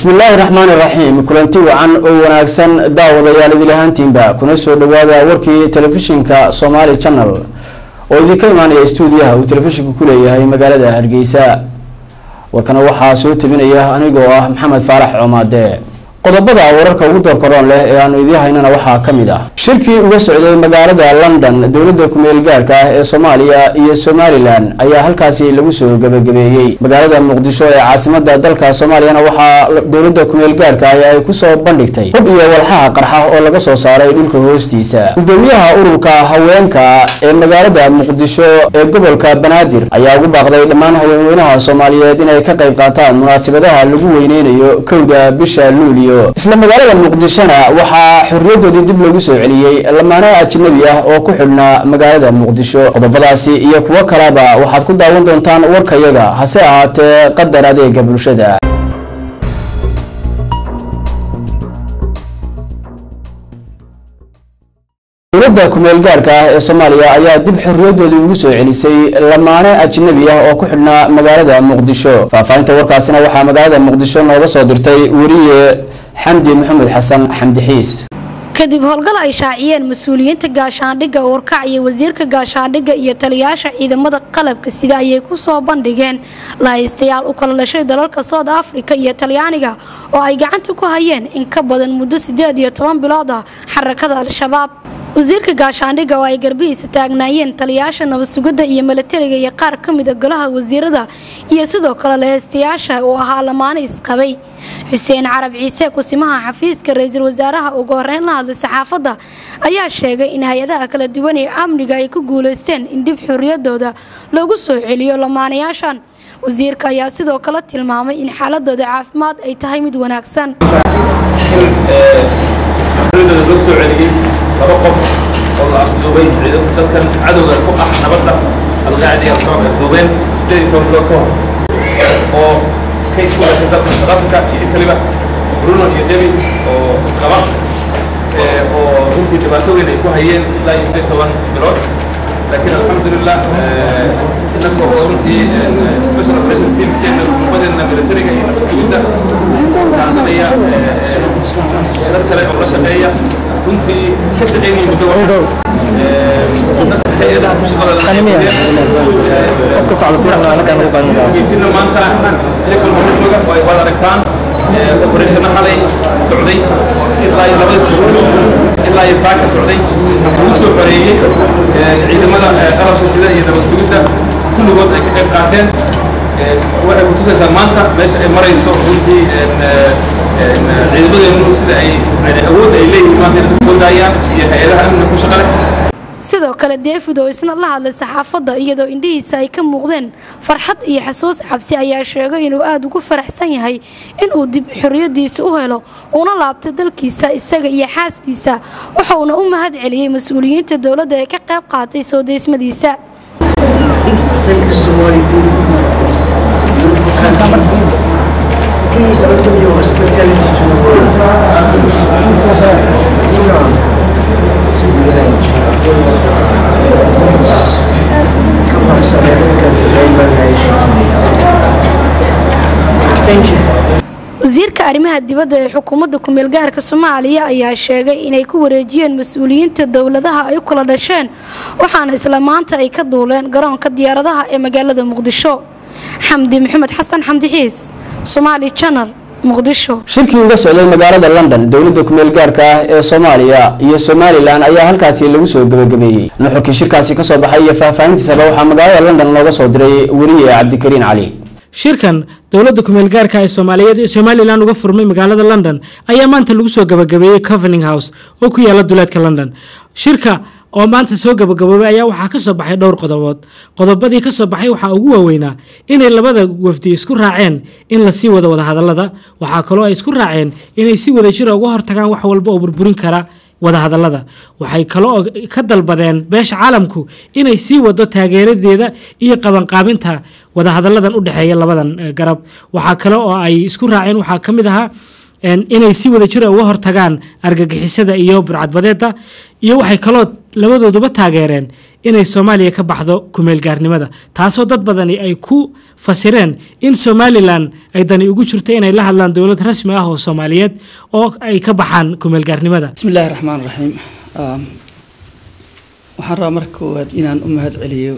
bismillaahi raxmaani raxiim kulanti wacan oo wanaagsan daawadayaal idil ahaantiinba kuna soo dhawaada warkii telefishinka somaali channel oo idinka imaanaya stuudiyaha uu telefishinku ku leeyahay magaalada hargeysa warkana waxaa soo tabinaya anigoo ah maxamed faarax coomaade qodobada wararka ugu doorkaroon leh ee aanu idii haynana waxaa ka mid ah shirkii uga socday magaalada london dowladda kumeel gaarka ah ee soomaaliya iyo somalilan ayaa halkaasi lagu soo gabagabeeyey magaalada muqdisho ee caasimada dalka soomaaliyana waxaa dowladda kumeel gaarka ah ay kusoo bandhigtay hub iyo walxaha qarxa oo laga soo saaray dhulka hoostiisa gudoomiyaha ururka haweenka ee magaalada muqdisho ee gobolka banaadir ayaa ugu baaqday dhammaan haweenweynaha soomaaliyeed inay ka qayb qaataan munaasabadaha lagu weyneynayo kowda bisha luuliyo isla magaalada muqdishona waxaa xorriyadoodii dib loogu soo celiyey lamaano ajnabi ah oo ku xidhnaa magaalada muqdisho qodobadaasi iyo kuwo kaleba waxaad ku daawan doontaan warkayaga hase ahaatee qadar adeega bulshada dowladda kumeel gaarka ah ee soomaaliya ayaa dib xorriyadoodii ugu soo celisay lamaane ajnabi ah oo ku xidhnaa magaalada muqdisho faahfaahinta warkaasina waxaa magaalada muqdisho nooga soo dirtay weriye xamdi maxamed xasan xamdi xiis kadib howlgal ay shaaciyeen mas-uuliyiinta gaashaandhigga warkac iyo wasiirka gaashaandhigga iyo taliyaasha ciidamada qalabka sida ayay ku soo bandhigeen lahaystayaal u kala dhashay dalalka soud africa iyo talyaaniga oo ay gacanta ku hayeen in ka badan muddo siddeed iyo toban bilood ah xarakada al-shabaab wasiirka gaashaandhigga oo ay garbihiisa taagnaayeen taliyaasha nabadsugidda iyo milatariga iyo qaar ka mida golaha wasiirada iyo sidoo kale laheystayaasha uu ahaa lamaano isqabay xuseen carab ciise kusimaha xafiiska ra-iisul wasaaraha ugu horeyn la hadlay saxaafadda ayaa sheegay in hay-adaha kala duwan ee amniga ay ku guuleysteen in dib xorriyadooda loogu soo celiyo lamaanayaashan wasiirka ayaa sidoo kale tilmaamay in xaaladooda caafimaad ay tahay mid wanaagsan laba qof oo la afduubay dadkan cadowga ku ah nabadda alqaacida al-shabaab afduubeen sideed iyo toban bilood ka hor oo kay ku dhashay dalka south africa iyo italiba bruno iyo debi oo isqaba oo runtii dhibaato weyn ay ku hayeen ilaa iyo sideed toban bilood laakiin alxamdulilah inaka oo runtii special operations teamskeena xukuumadeena militariga iyo nabad sugidda kaashanaya dad kale oo la shaqeeya runtii ka shaqeynaya muddo hay-adaha ku shaqadeena maanta iyagoon hore jooga waad aragtaan operationna xalay socday ilaa iyo labadii subaxdo ilaa iyo saaka socday lagu soo xoreeyey ciidamada qalabka sida iyo nabad sugidda kulligood ay ka qayb qaateen waxay ku tusaysaa maanta meesha ay marayso runtii ciidamadeenu sida ay awood ay leeyihiin maanta inay soo daayaan iyo hay-adaha amniga ku shaqale sidoo kale david oo isna la hadlay saxaafadda iyadoo indhihiisa ay ka muuqdeen farxad iyo xasuus cabsi ayaa sheegay inuu aada ugu faraxsan yahay inuu dib xorriyadiisa u helo uuna laabtay dalkiisa isaga iyo xaaskiisa wuxuuna u mahad celiyey mas-uuliyiinta dowladda ee ka qayb qaatay soo deysmadiisa Please open your hospitality to the world. Islam to village. Come on, South Africa, the rainbow nation. Thank you. wasiirka arrimaha dibadda ee xukuumadda kumeel gaarka soomaaliya ayaa sheegay inay ku wareejiyeen mas-uuliyiinta dowladaha ay u kala dhasheen waxaana isla maanta ay ka duuleen garoonka diyaaradaha ee magaalada muqdisho xamdi maxamed xasan xamdi xiis somaali janal muqdisho shirkii uga socday magaalada london dowladda kumeel gaarka ah ee soomaaliya iyo somalilan ayaa halkaasi lagu soo gabagabeeyey nuxurkii shirkaasi kasoo baxay iyo faahfaahintiisaba waxaa magaalada london looga soo diray weriye cabdikariin cali shirkan dowladda kumeel gaarka ee soomaaliyeed ee somalilan uga furmay magaalada london ayaa maanta lagu soo gabagabeeyey covening house oo ku yaala duleedka london shirka oo maanta soo gabagaboobay ayaa waxaa ka soo baxay dhowr qodobood qodobadii ka soo baxay waxaa ugu waaweynaa inay labada wafdi isku raaceen in lasii wado wadahadalada waxaa kaloo ay isku raaceen inay si wadajira uga hortagaan wax walba oo burburin kara wadahadalada waxay kaloo ka dalbadeen beesha caalamku inay sii wado taageeradeeda iyo qabanqaabinta wadahadaladan u dhexeeya labadan garab waxaa kale oo ay isku raaceen waxaa ka mid ahaa inay si wada jira uga hortagaan argagixisada iyo burcadbadeeda iyo waxay kaloo labadooduba taageereen inay soomaaliya ka baxdo kumeelgaarnimada taasoo dad badani ay ku fasireen in somalilan ay dani ugu jirto inay la hadlaan dowlad rasmi ah oo soomaaliyeed oo ay ka baxaan kumeelgaarnimada bismi illaahi raxmaan raxiim waxaan rabaa marka koowaad inaan u mahad celiyo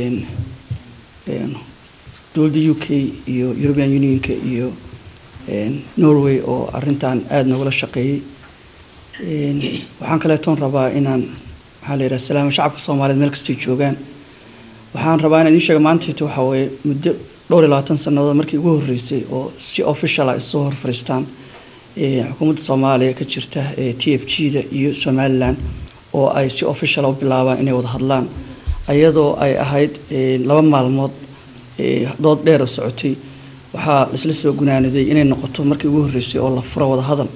dowladda u k iyo european unionka iyo norway oo arintan aada noogala shaqeeyey waxaan kaleetoon rabaa inaan maxaa la yidhaha salaamo shacabka soomaaliyeed meel kastay joogaan waxaan rabaa inaan idiin sheega maantayta waxaa weeye muddo dhowr iyo labaatan sannadood markii ugu horreysay oo si official ah isoo hor fariistaan xukuumadda soomaaliya ka jirta t f g da iyo somalilan oo ay si official u bilaabaan inay wada hadlaan ayadoo ay ahayd laba maalmood dood dheer oo socotay waxaa laisla soo gunaaniday inay noqoto markii ugu horreysay oo la furo wada hadal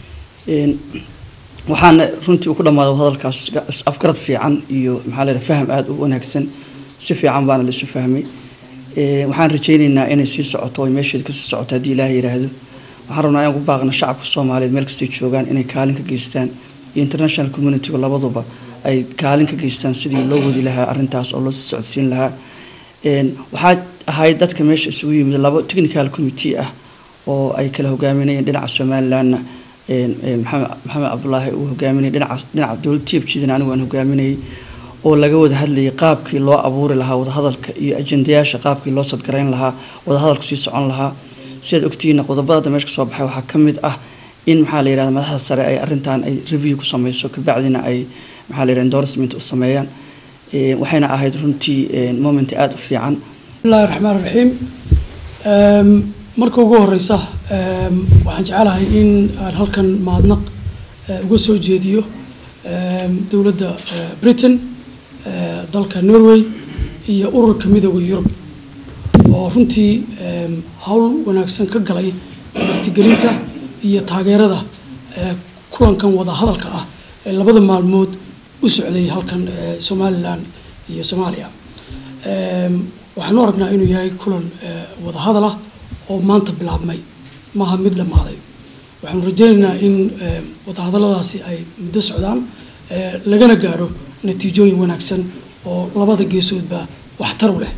waxaana runtii uu ku dhammaaday wadahadalkaas afgarad fiican iyo maxaa la yidhaha faham aada u wanaagsan si fiican baana laisu fahmay waxaan rajaynaynaa inay sii socoto oy meesheeda kasii socoto haddii ilaaha yidhaahdo waxaan rabnaa inaan ku baaqna shacabka soomaaliyeed meel kastay joogaan inay kaalin ka geystaan iyo international communityga labaduba ay kaalin ka geystaan sidii loo wadi lahaa arrintaas oo loo sii socodsiin lahaa waxaa ahayd dadka meesha isugu yimid labo technical committee ah oo ay kala hogaaminayeen dhinaca somalilandna maxamed cabdulaahi uu hogaaminayay dhinaca dhinaca dowladda t f g-dana anigu aan hogaaminayay oo laga wada hadlayay qaabkii loo abuuri lahaa wadahadalka iyo ajendayaasha qaabkii loo sadgarayn lahaa wadahadalku sii socon lahaa sidaad ogtihiin qodobada hadda meesha kasoo baxay waxaa ka mid ah in maxaa la yirahda madaxda sare ay arrintan ay review ku sameyso kabacdina ay maxaa la yirahda endorsement u sameeyaan waxayna ahayd runtii moment aada u fiican bismillahi raxmaan raxiim marka ugu horeysa waxaan jecelahay in aan halkan mahadnaq uga soo jeediyo dowladda britain dalka norway iyo ururka midooda yurub oo runtii howl wanaagsan ka galay martigelinta iyo taageerada kulankan wada hadalka ah ee labada maalmood u socday halkan somalilan iyo soomaaliya waxaan u aragnaa inuu yahay kulan wada hadal ah oo maanta bilaabmay maaha mid dhammaaday waxaanu rajeynaynaa in wadahadalladaasi ay muddo socdaan lagana gaadho natiijooyin wanaagsan oo labada geesoodba waxtar u leh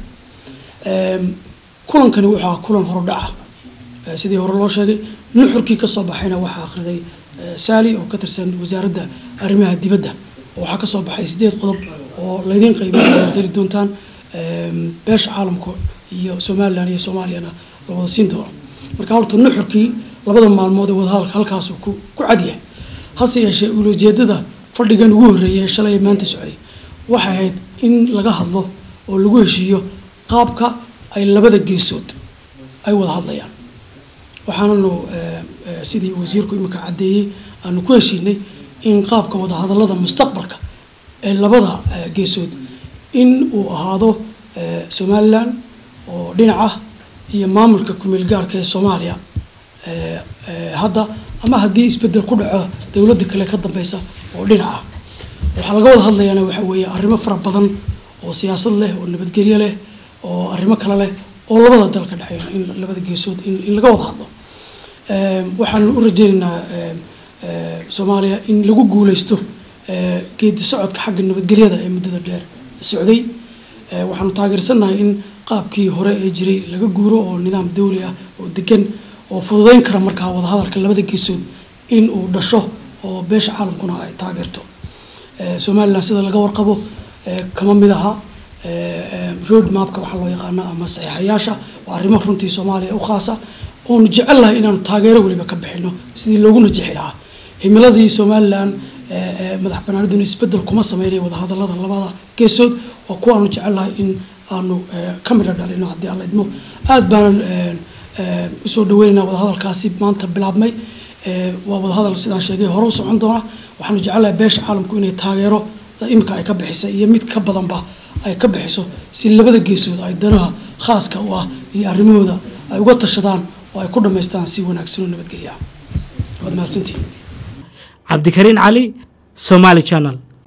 kulankani wuxuu kulan horudhaca sidii hore loo sheegay nuxurkii kasoo baxayna waxaa akhriday saali oo ka tirsan wasaaradda arrimaha dibadda oo waxaa kasoo baxay sideed qodob oo laydin qaybin heli doontaan beesha caalamka iyo somalilan iyo soomaaliyana la wada siin doono marka horta nuxurkii labada maalmood ee wadahadalka halkaasuu ku ku cadyahay hase yeeshee ulojeedada fadhigan ugu horreeyay shalay ee maanta socday waxay ahayd in laga hadlo oo lagu heshiiyo qaabka ay labada geesood ay wada hadlayaan waxaananu sidii wasiirku imika caddeeyey aanu ku heshiinay in qaabka wadahadallada mustaqbalka ee labada geesood in uu ahaado somalilan oo dhinac ah iyo maamulka kumeel gaarka ee soomaaliya hadda ama haddii isbedel ku dhaco dowladda kale ka dambeysa oo dhinac ah waxaa laga wada hadlayaana waxa weeye arrimo fara badan oo siyaasad leh oo nabadgelyo leh oo arrimo kale leh oo labada dal ka dhexeeya in labada geesood in laga wada hadlo waxaanu u rajeynaynaa soomaaliya in lagu guuleysto geedi socodka xagga nabadgelyada ee muddada dheer socday waxaanu taageersannahay in qaabkii hore ee jiray laga guuro oo nidaam dawli ah oo degan oo fududeyn kara markaa wadahadalka labada geesood in uu dhasho oo beesha caalamkuna ay taageerto somalilan sida laga warqabo kama mid aha road mapka waxaa loo yaqaana ama saxiixayaasha waa arrimo runtii soomaaliya u khaasa oonu jecelnahay inaanu taageero weliba ka bixino sidii loogu najixi lahaa himiladii somalilan madax banaaniduna isbedel kuma sameynay wadahadalada labada geesood waa kuwaanu jecelnahay in aanu ka midho dhalino haddii alla idmo aada baanan usoo dhaweynayna wadahadalkaasi maanta bilaabmay waa wadahadal sidaan sheegay hore u socon doona waxaanu jecelnahay beesha caalamku inay taageero imika ay ka bixisay iyo mid ka badanba ay ka bixiso si labada geesood ay danaha khaaska u ah iyo arrimahooda ay uga tashadaan oo ay ku dhammaystaan si wanaagsan oo nabadgelya waad mahadsantihin cabdikariin cali somaali channel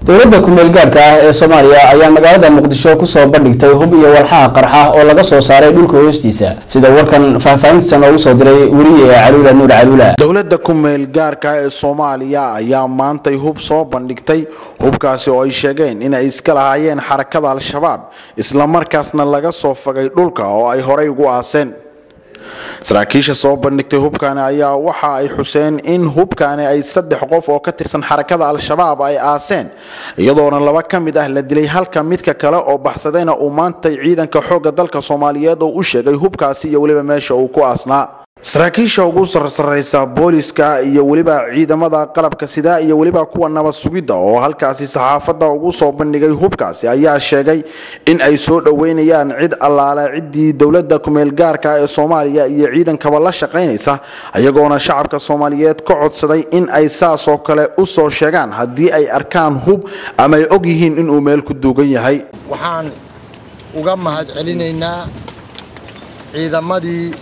dowladda kumeel gaadhka ah ee soomaaliya ayaa magaalada muqdisho kusoo bandhigtay hub iyo walxaha qarxa oo laga soo saaray dhulka hoostiisa sida warkan faahfaahintiisa noogu soo diray weriye caluula nuur caluula dowladda kumeel gaarka ee soomaaliya ayaa maantay hub soo bandhigtay hubkaasi oo ay sheegeen inay iska lahaayeen xarakada al-shabaab islamarkaasna laga soo fagay dhulka oo ay horey ugu aaseen saraakiisha soo bandhigtay hubkaani ayaa waxa ay xuseen in hubkaani ay saddex qof oo ka tirsan xarakada al-shabaab ay aaseen iyadoona laba ka mid ah la dilay halka midka kale oo baxsadayna uu maantay ciidanka xoogga dalka soomaaliyeed oo u sheegay hubkaasi iyo weliba meesha uu ku aasnaa saraakiisha ugu sarsaraysa booliska iyo weliba ciidamada qalabka sida iyo weliba kuwa nabad sugidda oo halkaasi saxaafadda ugu soo bandhigay hubkaasi ayaa sheegay in ay soo dhoweynayaan cid allaale ciddii dowladda kumeel gaarka ee soomaaliya iyo ciidankaba la shaqaynaysa ayagoona shacabka soomaaliyeed ka codsaday in ay saasoo kale u soo sheegaan haddii ay arkaan hub ama ay og yihiin inuu meel ku duugan yahay waxaan uga mahad celinaynaa ciidamadii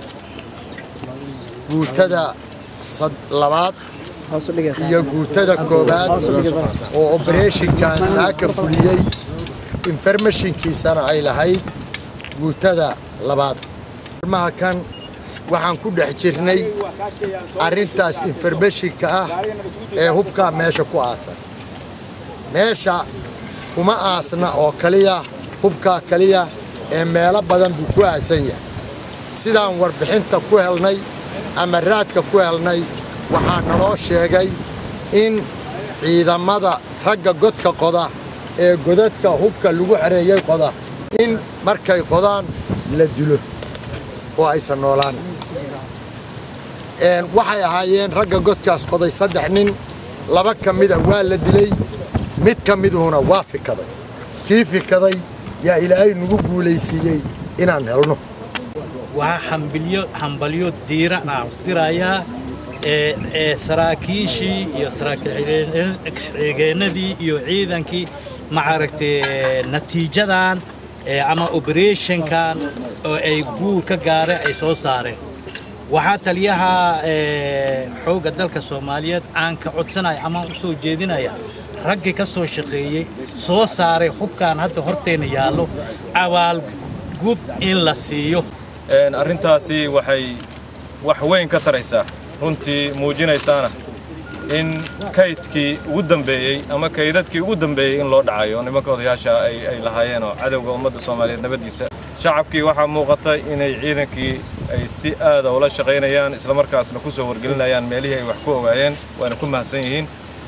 guutada labaad iyo guutada koobaad oo obereshinkan saaka fuliyey informashinkiisana ay lahayd guutada labaad maha kan waxaan ku dhex jirnay arrintaas informashinka ah ee hubkaa meesha ku aasan meesha kuma aasna oo kaliya hubkaa kaliya ee meelo badan buu ku aasan yahay sidaan warbixinta ku helnay ama raadka ku helnay waxaa naloo sheegay in ciidamada ragga godka qoda ee godadka hubka lagu xereeyey qoda in markay qodaan la dilo oo aysan noolaan waxay ahaayeen ragga godkaas qoday saddex nin laba ka mida waa la dilay mid ka miduhuna waa fikaday kii fikaday yaa ilaahay nagu guulaysiiyey inaan helno waxaa hambalyo diira ah dirayaa ee saraakiishii iyo saraakiil xigeenadii iyo ciidankii maaragtay natiijadan ama operationkan oo ay guul ka gaareen ay soo saareen waxaa taliyaha xoogga dalka soomaaliyeed aan ka codsanaya ama u soo jeedinaya raggii ka soo shaqeeyey soo saaray hubkan hadda horteenna yaallo abaalgud in la siiyo arrintaasi waxay wax weyn ka taraysaa runtii muujinaysaana in kaydkii ugu dambeeyey ama kaydadkii ugu dambeeyey in loo dhacayo nimanka odayaasha ay lahaayeen oo cadowga ummadda soomaaliyeed nabaddiisa shacabkii waxaa muuqata inay ciidankii ay si aada ula shaqaynayaan islamarkaasna ku soo wargelinayaan meelihii ay wax ku ogaayeen waana ku mahadsan yihiin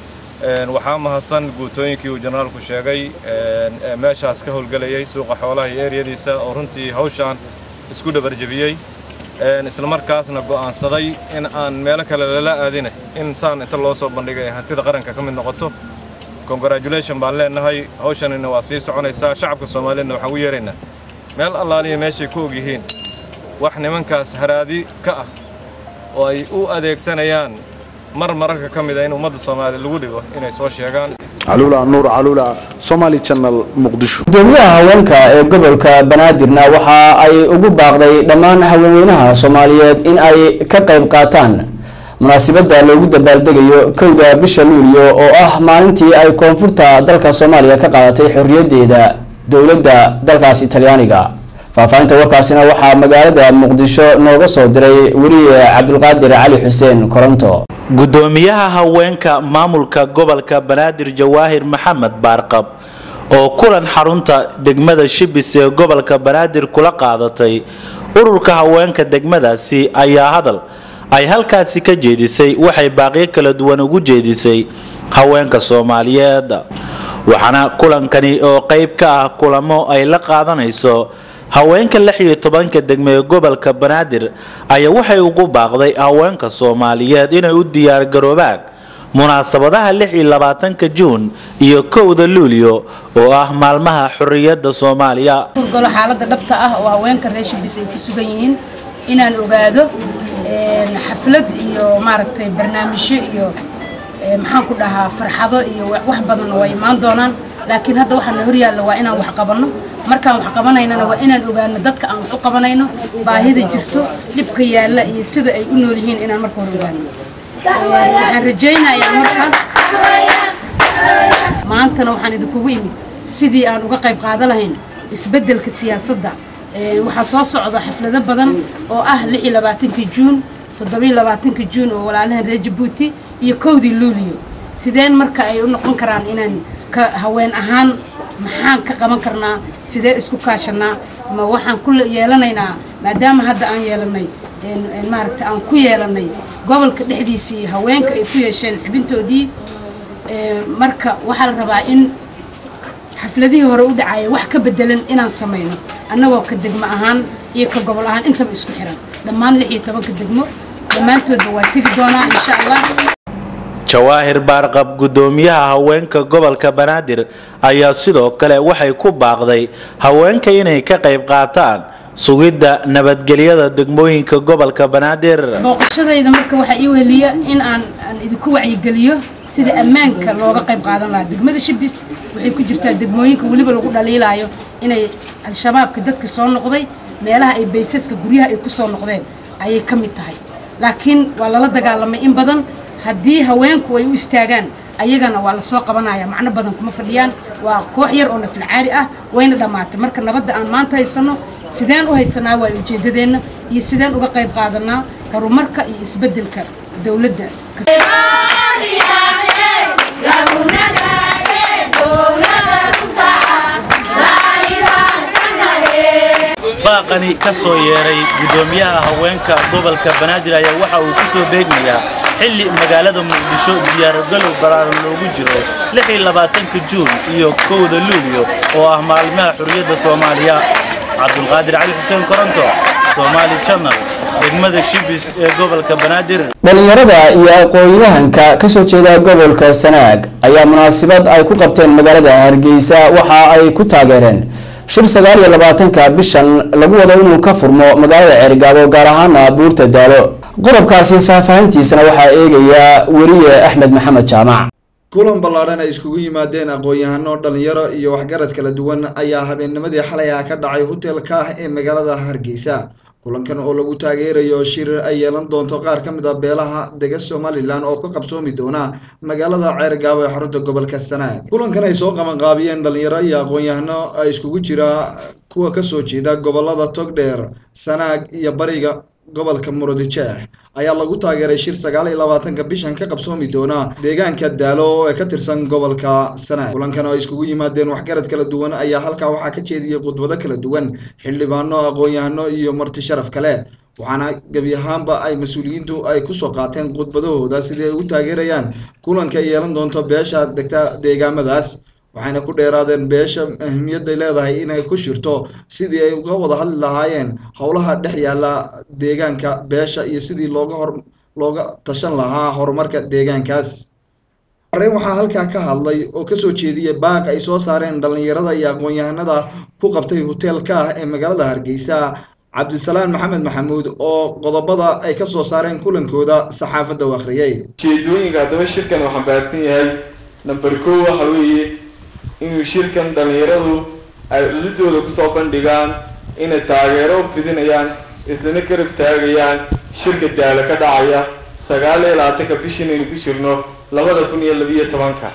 waxaa mahadsan guutooyinkii uu jenaraalku sheegay meeshaas ka howlgelayay suuqa xoolaha iyo eryadiisa oo runtii hawshaan isku dhabarjebiyey islamarkaasna go'aansaday in aan meelo kale lala aadina in saan inta loo soo bandhigay hantida qaranka ka mid noqoto congratulation baan leenahay hawshanina waa sii soconaysaa shacabka soomaaliyeedna waxaan u yeeraynaa meel allaaliya meeshay ku og yihiin wax nimankaas haraadi ka ah oo ay u adeegsanayaan mar mararka ka mid a in ummadda soomaaliya lagu dhigo inay soo sheegaan caluula nuur caluula somaali channel muqdisho gudoomiyaha haweenka ee gobolka banaadirna waxa ay ugu baaqday dhammaan haweenweynaha soomaaliyeed in ay ka qayb qaataan munaasabada loogu dabaaldegayo kowda bisha luuliyo oo ah maalintii ay koonfurta dalka soomaaliya ka qaadatay xorriyadeeda dowladda dalkaasi talyaaniga faahfaahinta warkaasina waxaa magaalada muqdisho nooga soo diray weriye cabdulqaadir cali xuseen koronto gudoomiyaha haweenka maamulka gobolka banaadir jawaahir maxamed baarqab oo kulan xarunta degmada shibis ee gobolka banaadir kula qaadatay ururka haweenka degmadaasi ayaa hadal ay halkaasi ka jeedisay waxay baaqyo kala duwan ugu jeedisay haweenka soomaaliyeed waxaana kulankani oo qayb ka ah kulamo ay la qaadanayso haweenka lix iyo tobanka degme ee gobolka banaadir ayaa waxay ugu baaqday haweenka soomaaliyeed inay u diyaargaroobaan munaasabadaha lix iyo labaatanka juun iyo kowda luulyo oo ah maalmaha xorriyadda soomaaliya golo xaaladda dhabta ah oo haweenka reer shibis ay ku sugan yihiin inaan ogaado xaflad iyo maaragtay barnaamijyo iyo maxaan ku dhahaa farxado iyo wax badanna waa imaan doonaan laakiin hadda waxaana horyaalla waa inaan wax qabanno markaan wax qabanaynana waa inaan ogaano dadka aan wax u qabanayno baahida jirto dhibka yaalla iyo sida ay u nool yihiin inaan marka hore ogaano waxaan rajaynayaa marka maantana waxaan idinkugu imid sidii aan uga qayb qaadan lahayn isbeddelka siyaasadda waxaa soo socda xaflado badan oo ah lix iyo labaatankii juun toddobiyo labaatankii juun oo walaalahan reer jabuuti iyo kowdii luuliyo sideen marka ay u noqon karaan inaan ka haween ahaan maxaan ka qaban karnaa sidee isku kaashanaa ma waxaan ku yeelanaynaa maadaama hadda aan yeelanay maaragta aan ku yeelanay gobolka dhexdiisii haweenka ay ku yeesheen xibintoodii marka waxaa la rabaa in xafladihii hore u dhacaya wax ka bedelan inaan samayno annagoo ka degmo ahaan iyo ka gobol ahaan intaba isku xiran dhammaan lix iyo tobanka degmo dhammaantoodba waa tegi doonaa insha allah jawaahir baarqab gudoomiyaha haweenka gobolka banaadir ayaa sidoo kale waxay ku baaqday haweenka inay ka qayb qaataan sugidda nabadgelyada degmooyinka gobolka banaadir booqashadayda marka waxaa ii weheliya in aan aan idinku wacyigeliyo sida ammaanka looga qayb qaadan lahaa degmada shibis waxay ku jirtaa degmooyinka weliba lagu dhaliilaayo inay al-shabaabka dadka soo noqday meelaha ay baysaska guryaha ay ku soo noqdeen ayay ka mid tahay laakiin waa lala dagaalamay in badan haddii haweenku ay u istaagaan ayagana waa lasoo qabanaya macno badan kuma fadhiyaan waa koox yar oo nafilcaari ah wayna dhammaatay marka nabadda aan maanta haysanno sideen u haysanaa waa ujeeddadeenna iyo sideen uga qayb qaadanaa horumarka iyo isbeddelka dowladda baaqani ka soo yeeray gudoomiyaha haweenka gobolka banaadir ayaa waxa uu ku soo beegmayaa xilli magaalada muqdisho diyaargalow balaaran loogu jiro ka juun iyo kowda luulyo oo ah maalmaha xurriyadda soomaaliya cabdulqaadir cali xuseen koronto somaali janal degmada shibis ee gobolka banaadir dhalinyarada iyo aqoon-yahanka kasoo jeeda gobolka sanaag ayaa munaasabad ay ku qabteen magaalada hargeysa waxa ay ku taageereen shir sagaal iyo labaatanka bishan lagu wado inuu ka furmo magaalada ceerigaabo gaar ahaana buurta daalo qodobkaasi faahfaahintiisana waxaa eegaya weriye axmed maxamed jaamac kulan ballaadhan ay iskugu yimaadeen aqoon-yahano dhalinyaro iyo waxgarad kala duwan ayaa habeennimadii xalay ah ka dhacay hotelka ah ee magaalada hargeysa kulankan oo lagu taageerayo shir ay yeelan doonto qaar ka mid a beelaha dega somalilan oo ka qabsoomi doona magaalada ceergaabo ee xarunta gobolka sanaag kulankan ay soo qabanqaabiyeen dhalinyaro iyo aqoon-yahano ay iskugu jira kuwa kasoo jeeda gobolada togdheer sanaag iyo bariga gobolka murudijeex ayaa lagu taageeray shir sagaal iyo labaatanka bishan ka qabsoomi doona deegaanka daalo ee ka tirsan gobolka sanaag kulankan oo ay iskugu yimaadeen waxgarad kala duwan ayaa halkaa waxaa ka jeediyey khudbado kala duwan xildhibaano aqoon-yahano iyo marti sharaf kale waxaana gebi ahaanba ay mas-uuliyiintu ay kusoo qaateen khudbadahooda sidii ay ugu taageerayaan kulanka ay yeelan doonto beesha degta deegaamadaas waxayna ku dheeraadeen beesha ahmiyadday leedahay inay ku shirto sidii ay uga wada hadli lahaayeen howlaha dhex yaalla deegaanka beesha iyo sidii looga hor looga tashan lahaa horumarka deegaankaas arrin waxaa halkaa ka hadlay oo kasoo jeediyay baaq ay soo saareen dhallinyarada iyo aqoon-yahanada ku qabtay hoteelka ah ee magaalada hargeysa cabdisalaan maxamed maxamuud oo qodobada ay ka soo saareen kulankooda saxaafadda u akhriyey ujeedooyinka haddaba shirkan uu xambaarsan yahay namber kow waxa weeye inuu shirkan dhallinyaradu ay cududooda kusoo bandhigaan inay taageero u fidinayaan islana karab taagayaan shirka daalo ka dhacaya sagaal iyo labaatanka bishan aynu ku jirno labada kun iyo labiyo tobanka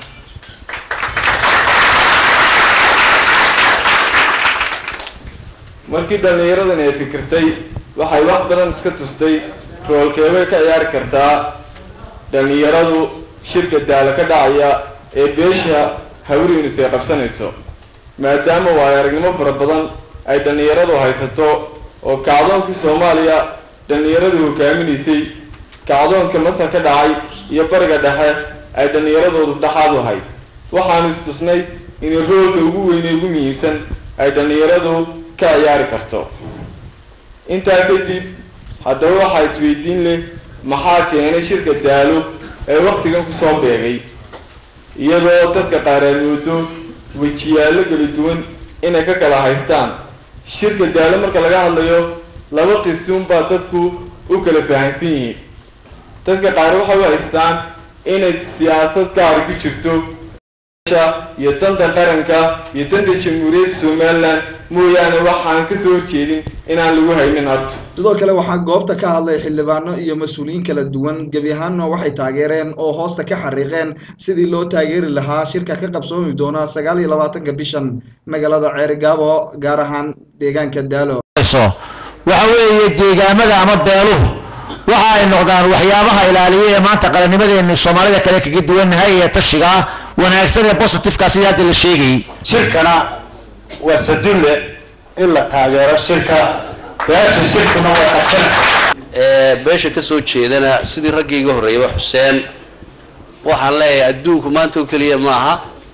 markii dhallinyaradan ay fikirtay waxay wax badan iska tustay roolkeebay ka ciyaari kartaa dhallinyaradu shirka daalo ka dhacaya ee beesha hawriinis ay qabsanayso maadaama waayo aragnimo fara badan ay dhallinyaradu haysato oo kacdoonkii soomaaliya dhallinyaradu hogaaminaysay kacdoonka masar ka dhacay iyo bariga dhexe ay dhallinyaradoodu dhexaad u ahayd waxaanu istusnay inay roolka ugu weyne ugu muhiimsan ay dhallinyaradu ka ciyaari karto intaa kadib haddaba waxaa isweydiin leh maxaa keenay shirka daalo ee wakhtigan kusoo beegay iyadoo dadka qaar aad moodo wejiyaallo kala duwan inay ka kala haystaan shirka daalo marka laga hadlayo laba qistuun baa dadku u kala fahansan yihiin dadka qaar waxay u haystaan inay siyaasad gaari ku jirto iyo danta qaranka iyo danta jamhuuriyadda somalilan mooyaane waxaan ka soo horjeedin inaan lagu haynin horta sidoo kale waxaa goobta ka hadlay xildhibaano iyo mas-uuliyiin kala duwan gebi ahaanna waxay taageereen oo hoosta ka xariiqeen sidii loo taageeri lahaa shirka ka qabsoomi doona sagaal iyo labaatanka bishan magaalada ceerigaabo gaar ahaan deegaanka daalo waxa weeye deegaamada ama beeluhu waxa ay noqdaan waxyaabaha ilaaliya ee maanta qarannimadeenu soomaalida kale kaga duwannahay ee tashiga wanaagsan ee positifeka sidii hadda la sheegayay shirkana waa sadulle in la taageero shirka beesha shirkuna waa qabsanaysa beesha ka soo jeedana sidii raggii iga horreeyaba xuseen waxaan leeyahay adduunku maanta oo keliya maaha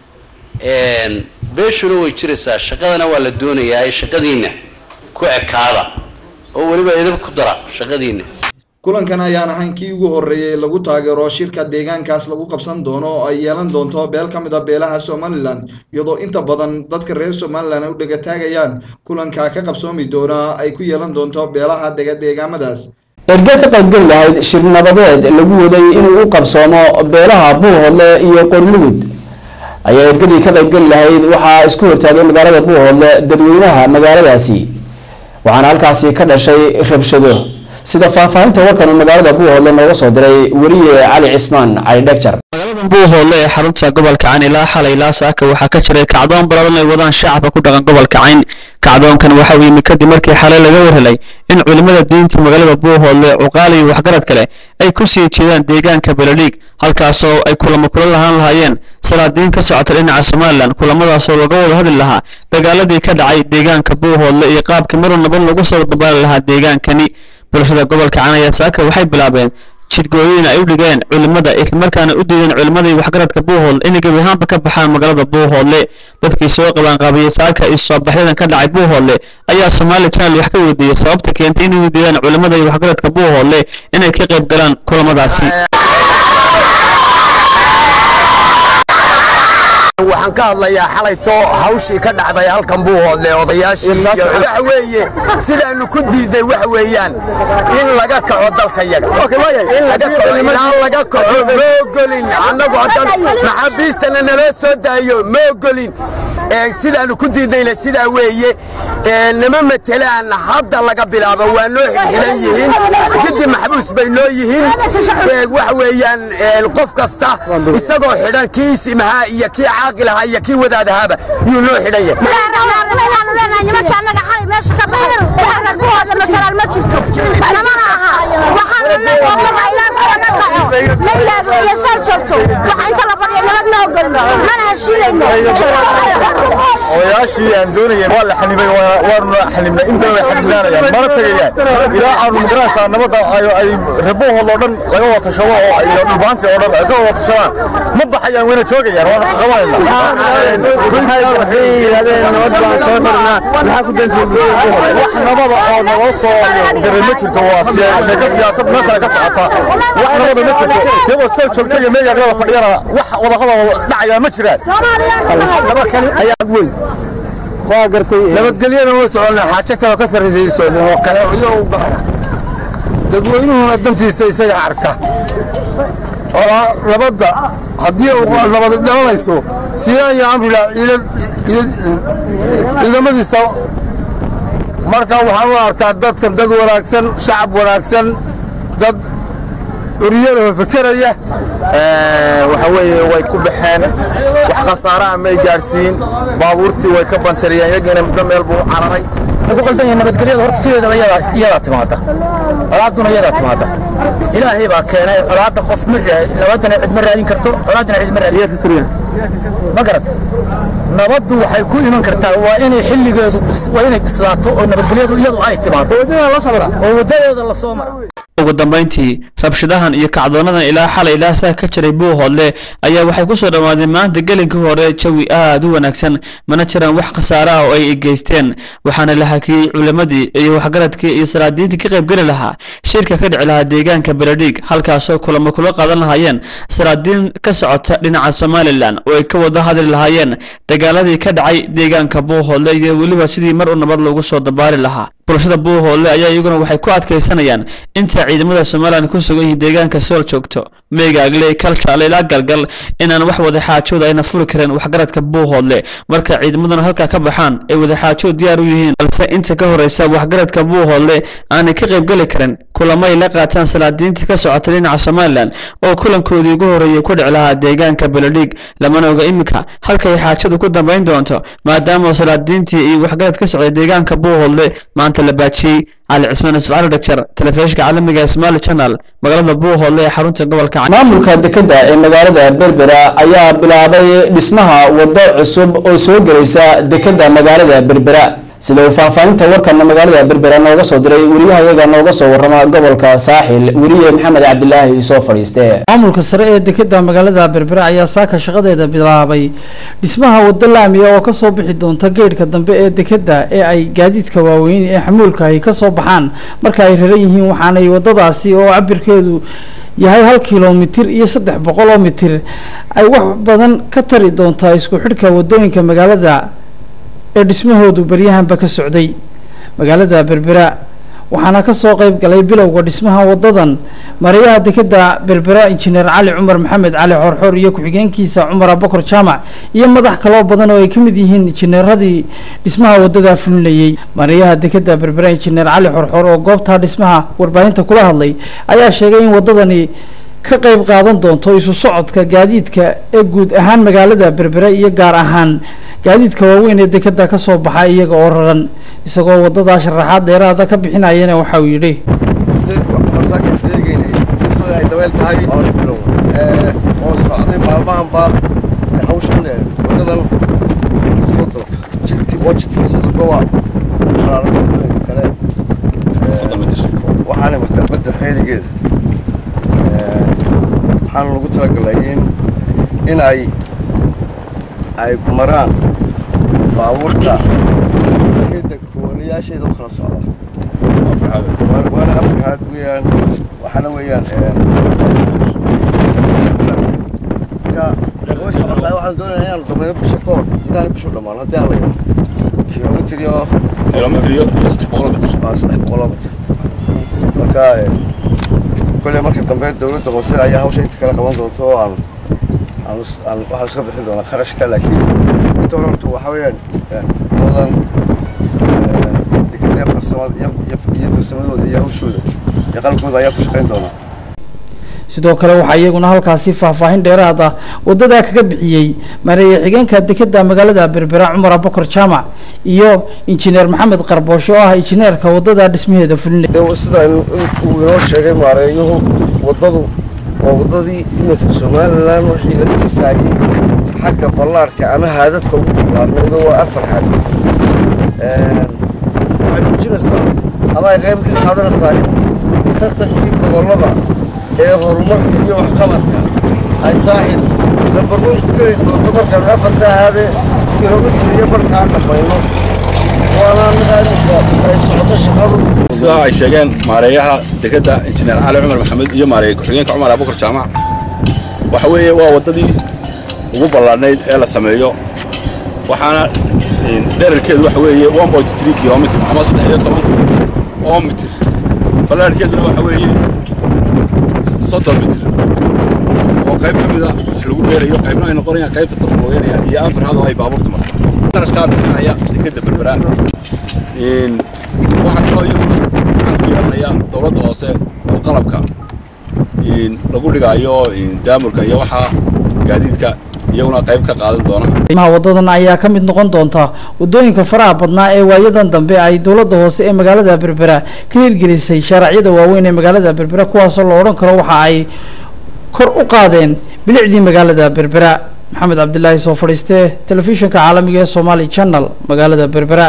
beeshuna way jiraysaa shaqadana waa la doonayaa shaqadiinna ku ekaada oo weliba idab ku dara shaqadiinna kulankan ayaan ahayn kii ugu horreeyay lagu taageero shirka deegaankaas lagu qabsan doono oo ay yeelan doonto beel ka mid a beelaha somalilan iyadoo inta badan dadka reer somalilan ay u dhegataagayaan kulanka ka qabsoomi doona ay ku yeelan doonto beelaha dega deegaamadaas erge ka qaybgeli lahayd shir nabadeed lagu waday inuu u qabsoomo beelaha buuhoodle iyo qorlugud ayaa ergadii ka qaybgeli lahayd waxaa isku hortaagay magaalada buuhoodle dadweynaha magaaladaasi waxaana halkaasi ka dhashay rabshado sida faahfaahinta warkan uu magaalada buuhoodle nooga soo diray weriye cali cismaan cali dhegjar magaalada buuhoodle ee xarunta gobolka cayn ilaa xalay ilaa saaka waxaa ka jiray kacdoon baladan ay wadaan shacabka ku dhaqan gobolka cayn kacdoonkan waxa uu yimi kadib markii xalay laga warhelay in culimmada diinta magaalada buuhoodle cuqaal iyo waxgarad kale ay ku sii jeedaan deegaanka beledhiig halkaasoo ay kulamo kula lahaan lahaayeen salaadiin ka socota dhinaca somalilan kulamadaasoo laga wada hadli lahaa dagaaladii ka dhacay deegaanka buuhoodle iyo qaabkii maruu nabad lagu soo dabaali lahaa deegaankani bulshada gobolka cayn ayaa saaka waxay bilaabeen jidgooyin ay u dhigeen culimmada islamarkaana u diideen culimmadii waxgaradka buuhoodle inay gebi ahaanba ka baxaan magaalada buuhoodle dadkii soo qabaanqaabiyey saaka iyo soobaxyadan ka dhacay buuhoodle ayaa somaali channel wax ka weydiiyey sababta keentay inay u diideen culimmada iyo waxgaradka buuhoodle inay ka qayb galaan kulamadaasi waxaan ka hadlayaa xalayto hawshii ka dhacday halkan buuhoodle odayaashii iyo waxa weeye sidaanu ku diiday waxa weeyaan in laga kaco dalka yaga in laga kaco ilaa laga kaco ma ogolin annagu haddan maxaabiistana naloo soo daayo ma ogolin sidaanu ku diidayna sidaa weeye nama matelaan hadda laga bilaabo waa noo xidhan yihiin kadib maxbuus bay noo yihiin waxa weeyaan qof kasta isagoo xidhan kii isimahaa iyo kii caaqil ahaa iyo kii wadaadahaaba yuu noo xidhan yahay odayaashii aan doonayeen waa la xanibay waanu xanibnay intana way xanibnaanayaan mana tegayaan ilaa aanu magaraysaa nabadda ay rebuuhood oo dhan laga wada tashado oo iyo dhulbaanti oo dhan ay ka wada tashadaan ma baxayaan wayna joogayaan waanu qabanayna wax nabada oo naloo soo diray ma jirto waa sheeko siyaasad meel kale ka socota wax nabada ma jirto iyagoo soo joogta iyo meegaagada fadhiyana wax wadahada dhacaya ma jiraan nabadgelyana waa soconna xaajo kaloo ka sarraysay socdeen oo kale iyo u gaara dadweynuhuna dantiisa isaga arka oo nabadda haddii uu nabad dhalanayso siiyaan iyo amrila ciidamadiisa marka waxaan u arkaa dadkan dad wanaagsan shacab wanaagsan dad uriyadoo fekeraya waxa weeye way ku baxeen wax khasaaraha may gaadhsiin baabuurtii way ka banjariyeen iyagiina muddo meel buu cararay ku qaldan yahay nabadgelyada horta sideedaba iyadaa timaada colaaduna iyadaa timaada ilaahay baa keenay colaadda qof ma nabadana cid ma raadin karto colaadana cid ma raadin ma garata nabaddu waxay ku iman kartaa waa inay xilligeedu waa inay bislaato oo nabadgelyadu iyadu ay timaado oo wadadeeda la soo mara ugu dambayntii rabshadahan iyo kacdoonadan ilaa xalay ilaa saa ka jiray buuhoodle ayaa waxay ku soo dhowaadeen maanta gelinkii hore jawi aad u wanaagsan mana jiraan wax khasaare ah oo ay geysteen waxaana la hakiyey culimmadii iyo waxgaradkii iyo salaadiintii ka qaybgeli lahaa shirka ka dhici lahaa deegaanka beledhiig halkaasoo kulamo kula qaadan lahaayeen salaadiin ka socota dhinaca somalilan oo ay ka wada hadli lahaayeen dagaaladii ka dhacay deegaanka buuhoodle iyo weliba sidii mar u nabad loogu soo dabaali lahaa bulshada buuhoodle ayaa iyaguna waxay ku adkaysanayaan inta ciidamada somalilan ku sugan yihiin deegaanka sool joogto meegaagle kaljaale ilaa galgal inaan wax wadaxaajooda ayna furi karin waxgaradka buuhoodle marka ciidamaduna halkaa ka baxaan ay wadaxaajood diyaar u yihiin balse inta ka horeysa waxgaradka buuhoodle aanay ka qaybgeli karin kulamo ay la qaataan salaadiintii ka socota dhinaca somalilan oo kulankoodii ugu horreeyay ku dhici lahaa deegaanka beledhig lamana oga iminka halkay xaajadu ku dambayn doonto maadaama salaadiintii iyo waxgarad ka socday deegaanka buuhoodle maanta la baajiyey cali cismaan isuf cali dhagjar telefishinka caalamiga ee somali channel magaalada buuhoodle ee xarunta gobolka maamulka dekeda ee magaalada berbera ayaa bilaabay dhismaha wado cusub oo soo gelaysa dekeda magaalada berbera sida uu faahfaahinta warkana magaalada berbera nooga soo diray weriyahayaga nooga soo warama gobolka saaxil weriye maxamed cabdilaahi soo fadhiiste maamulka sare ee dekeda magaalada berbera ayaa saaka shaqadeeda bilaabay dhismaha wado laamiya oo kasoo bixi doonta geedhka dambe ee dekeda ee ay gaadiidka waaweyn ee xamuulka ay kasoo baxaan marka ay raran yihiin waxaanay wadadaasi oo cabirkeedu yahay hal kilomitir iyo saddex boqol oo mitir ay wax badan ka tari doontaa isku xidhka wadooyinka magaalada ee dhismahoodu baryahanba ka socday magaalada berbera waxaana kasoo qeyb galay bilowga dhismaha wadadan mareyaha dekeda berbera injineer cali cumar maxamed cali xorxor iyo ku-xigeenkiisa cumar abakar jaamac iyo madax kaloo badan oo ay ka mid yihiin injineeradii dhismaha wadadaa fulinayey mareyaha dekeda berbera injineer cali xorxor oo goobtaa dhismaha warbaahinta kula hadlay ayaa sheegay in wadadani ka qeyb qaadan doonto isu socodka gaadiidka ee guud ahaan magaalada berbera iyo gaar ahaan gaadiidka waaweyn ee dekeda kasoo baxa iyaga oo raran isagoo wadadaa sharaxaad dheeraada ka bixinayana waxa uu yidhi ay dabeel tahay oo socday maalmahanba hawshan wadadan sodonka jidki waa jidkii sodonka waa kale waxaana martaa badda xeeligeeda waxaana lagu talagalay in in ay ay maraan baabuurta keda kooliyaasheeda u kala socda waana afrikaad weeyaan waxaana weeyaan marka way socotaa waxaan doonayaa inaan damayno bisha ka hor intaan bishu dhammaan haddii aan la yaro kilomitr iyo kilomitr iyo saddex boqol mitr waa saddex boqoloo mitr marka kole marka dambe dowladda hoose ayaa hawsha inta kala qaban doonto oo aan aan aan waxaan iska bixin doonaa kharashka laakiin inta hore horta waxaa weeyaan wadan dekadee farsamada iyo iyo farsamadooda iyo hawshooda iyo qalabkooda ayaa ku shaqayn doonaa sidoo kale waxaa iyaguna halkaasi faahfaahin dheeraad ah wadadaa kaga bixiyey mareeye xigeenka dekeda magaalada berbera cumar abakar jaamac iyo injineer maxamed qarbooshe oo ah injineerka wadadaa dhismaheeda fulinaya sida uu inoo sheegay maareeyuhu wadadu waa wadadii iminka somalilan wixii la dhisaayey xagga ballaarka ama haadadka ugu ballaarnaydo waa afar haad waxay muujinaysaa ama ay qayb ka qaadanaysaa in tartankii gobollada ee horumarka iyo waxqabadka ay saaxil lambar weyn ku geli doonto markaan afarta haade kilomitir iyo markaan dhammayno waana naqaaninka ay socoto shaqadu sidaa ay sheegeen maareeyaha dekeda injineer cali cumar maxamed iyo maareeye ku-xigeenka cumar abukar jaamac waxa weeye waa waddadii ugu ballaadhnayd ee la sameeyo waxaana dherarkeedu waxa weeye one point three kilomitr ama saddex iyo toban oo mitir ballaarhkeeduna waxa weeye soddon mitir oo qayb ka mida wax lagu beerayo qaybna ay noqonayaan qaybta dadka looyanayaan iyo afar hadoo ay baabuurta marto qarashkaa bixinaya dekeda berberaan waxaa kaloo iyaguna waxaan ku yeelanayaa dowladda hoose oo qalabka lagu dhigaayo daamurka iyo waxaa gaadiidka iyaguna qayb ka qaadan doona qiimaha wadadan ayaa ka mid noqon doonta wadooyinka faraha badnaa ee waayadan dambe ay dowladda hoose ee magaalada berbera ka hirgelisay shaaracyada waaweyn ee magaalada berbera kuwaasoo la odhan karo waxa ay kor u qaadeen bilicdii magaalada berbera maxamed cabdilaahi soo fadhiiste telefishinka caalamiga ee somali channel magaalada berbera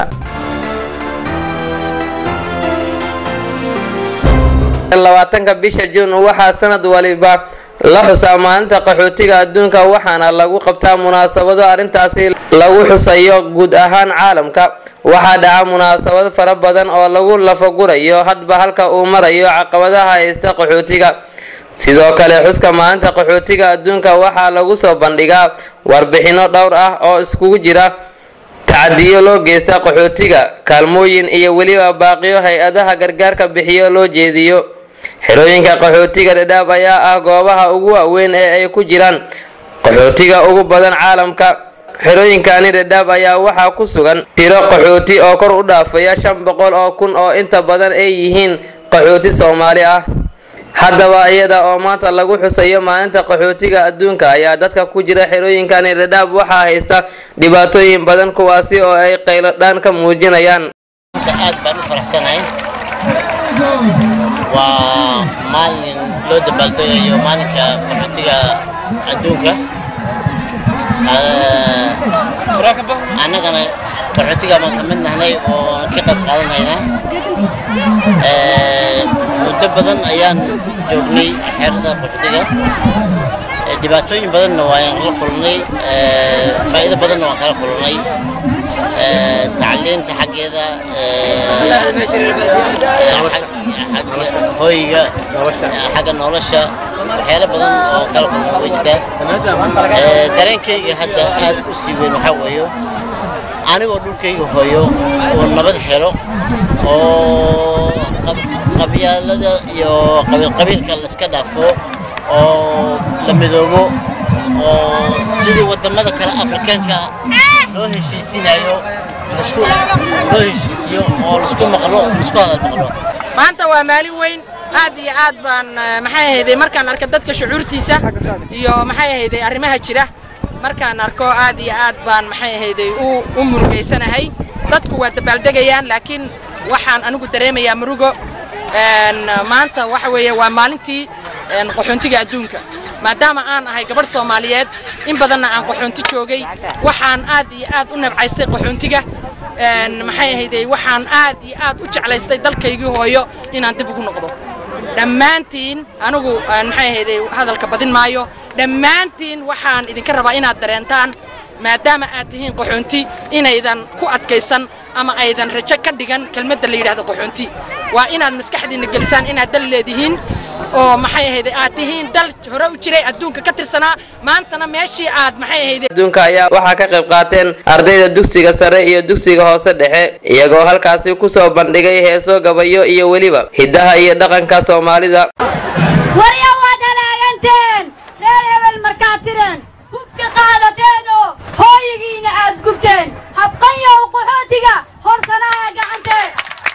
labaatanka bisha juun waxaa sanad waliba la xusaa maalinta qaxootiga adduunka waxaana lagu qabtaa munaasabado arrintaasi lagu xusayo guud ahaan caalamka waxaa dhaca munaasabado fara badan oo lagu lafagurayo hadba halka uu marayo caqabadaha haysta qaxootiga sidoo kale xuska maalinta qaxootiga adduunka waxaa lagu soo bandhigaa warbixino dhowr ah oo iskugu jira tacadiyo loo geysta qaxootiga kaalmooyin iyo weliba baaqiyo hay-adaha gargaarka bixiyo loo jeediyo xerooyinka qaxootiga dhadhaab ayaa ah goobaha ugu waaweyn ee ay ku jiraan qaxootiga ugu badan caalamka xerooyinkani dhadhaab ayaa waxaa ku sugan tiro qaxooti oo kor u dhaafaya shan boqol oo kun oo inta badan ay yihiin qaxooti soomaali ah haddaba iyada oo maanta lagu xusayo maalinta qaxootiga adduunka ayaa dadka ku jira xerooyinkani dhadhaab waxaa haysta dhibaatooyin badan kuwaasi oo ay qayladhaan ka muujinayaan aad baan u faraxsanahay waa maalin loo dabaaldegayo maalinka qaxootiga adduunka annagana qaxootiga baan ka mid nahnay oo ka qayb qaadanhaynaa muddo badan ayaan joognay xeerada qaxootiga dhibaatooyin badanna waan la kulnay faa'iido badanna waan kala kulnay tacliinta xaggeeda hoyga xagga nolosha waxyaalo badan oo kala kulma way jirtaa dareenkayga hadda aad u sii weyn waxaa weeyo anigoo dhulkayga hooyo oo nabad helo oo qabyaalada iyo qabiilqabiilka layska dhaafo oo la midoobo oo sidii wadamada kale afrikaanka loo heshiisinayo lasku loo heshiisiyo oo lasku maqlo lasku hadal maqlo maanta waa maalin weyn aad iyo aad baan maxay ahayday markaan arka dadka shucuurtiisa iyo maxay ahayday arrimaha jira markaan arko aad iyo aad baan maxay ahayday u u murugaysanahay dadku waa dabaaldegayaan laakiin waxaan anigu dareemayaa murugo maanta waxa weeye waa maalintii qaxoontiga adduunka maadaama aan ahay gabadh soomaaliyeed in badanna aan qaxoonti joogay waxaan aad iyo aad u nabcaystay qaxoontiga maxay ahayday waxaan aad iyo aad u jeclaystay dalkaygii hooyo inaan dib ugu noqdo dhammaantiin anigu maxay ahayday hadalka badin maayo dhammaantiin waxaan idinka rabaa inaad dareentaan maadaama aad tihiin qaxoonti inaydan ku adkaysan ama aydan rajo ka dhigan kelmadda la yidhaahdo qaxoonti waa inaad maskaxdiinna gelisaan inaad dal leedihiin oo maxay ahayday aad tihiin dal hore u jiray adduunka ka tirsanaa maantana meeshii aad maxay ahayday adduunka ayaa waxaa ka qayb qaateen ardayda dugsiga sare iyo dugsiga hoose dhexe iyagoo halkaasi ku soo bandhigay heeso gabayo iyo weliba hiddaha iyo dhaqanka soomaalida warya waad halaaganteen reer hebel markaad tireen hubka qaadateeno hooyigiina aad gubteen habqanyow qaxootiga horsanaya gacantee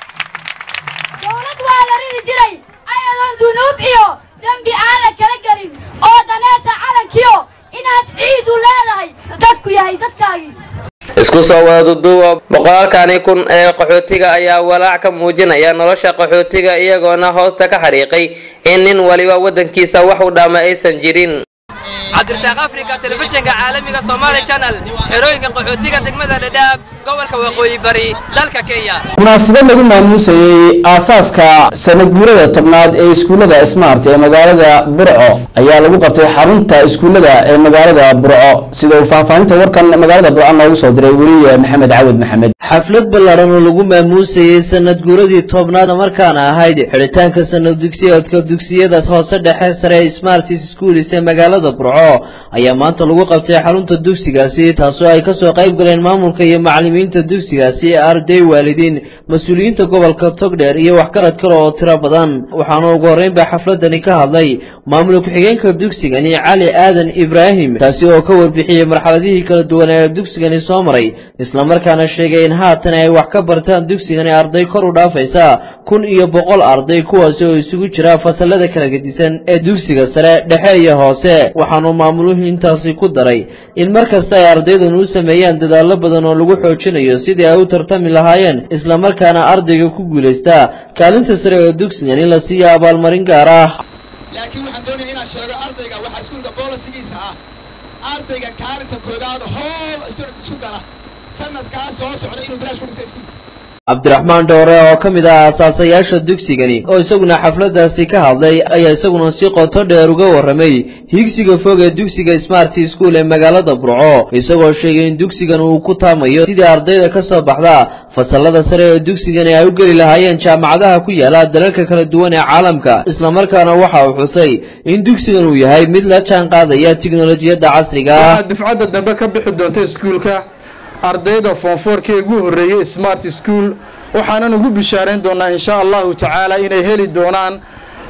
dowlad waa la ridi jiray ayadoon dunuub iyo dembi aanad kala gelin oo daneesa calankiyo inaad ciidu leedahay dadku yahay dadkaagii isku soo wada duduuba boqolaalkani kun ee qaxootiga ayaa walaac ka muujinaya nolosha qaxootiga iyagoona hoosta ka xariiqay in nin waliba waddankiisa wax u dhaama aysan jirin cabdirasaaq afrika telefishinka caalamiga somaali channel xerooyinka qaxootiga degmada dhadhaab gobolka waqooyi bari dalka kenya munaasabad lagu maamuusayey aasaaska sanad guurada tobnaad ee iskuullada smart ee magaalada burco ayaa lagu qabtay xarunta iskuullada ee magaalada burco sida uu faahfaahinta warkan magaalada burco noogu soo diray weliye maxamed cawad maxamed xaflad ballaadhan oo lagu maamuusayey sanad guuradii tobnaad markaana ahayd xidhitaanka sanad dugsiyeedka dugsiyada hoose dhexe sare ee smart schools ee magaalada burco ayaa maanta lagu qabtay xarunta dugsigaasi taasoo ay kasoo qayb galeen maamulka iyo macalimiinta dugsigaasi arday waalidiin mas-uuliyiinta gobolka togdheer iyo waxgarad kale oo tiro badan waxaana ugu horreynba xafladani ka hadlay maamul ku-xigeenka dugsigani cali aadan ibraahim taasi oo ka warbixiyey marxaladihii kala duwan ee dugsigani soo maray islamarkaana sheegay in haatan ay wax ka bartaan dugsigani arday kor u dhaafaysa kun iyo boqol arday kuwaasi oo isugu jira fasalada kala gedisan ee dugsiga sare dhexe iyo hoose waxaanu maamuluhu intaasi ku daray in mar kasta ay ardaydan u sameeyaan dadaallo badan oo lagu xoojinayo sidii ay u tartami lahaayeen islamarkaana ardayga ku guulaysta kaalinta sare ee dugsigan in la siiyo abaalmarin gaar ah laakiin waxaan doonaya inaan sheego ardayga waxaa iskuulka boolisigiisa ah ardayga kaalinta koobaad hool student isku gala sanadkaa soo socda inuu bilaash ku dhigto iskuulka cabdiraxmaan dhoore oo ka mid ah aasaasayaasha dugsigani oo isaguna xafladdaasi ka hadlay ayaa isaguna si qoto dheer uga warramay higsiga fog ee dugsiga smart school ee magaalada burco isagoo sheegay in dugsigan uu ku taamayo sidii ardayda ka soo baxda fasallada sare ee dugsigani ay u geli lahaayeen jaamacadaha ku yaala dalalka kala duwan ee caalamka islamarkaana waxa uu xusay in dugsigan uu yahay mid la jaan qaadaya tiknolojiyadda casriga ah waxaa dufcadda dambe ka bixi doonta iskuulka ardayda foonfoorkii ugu horreeyey smart school waxaanan ugu bishaarayn doonaa insha allahu tacaala inay heli doonaan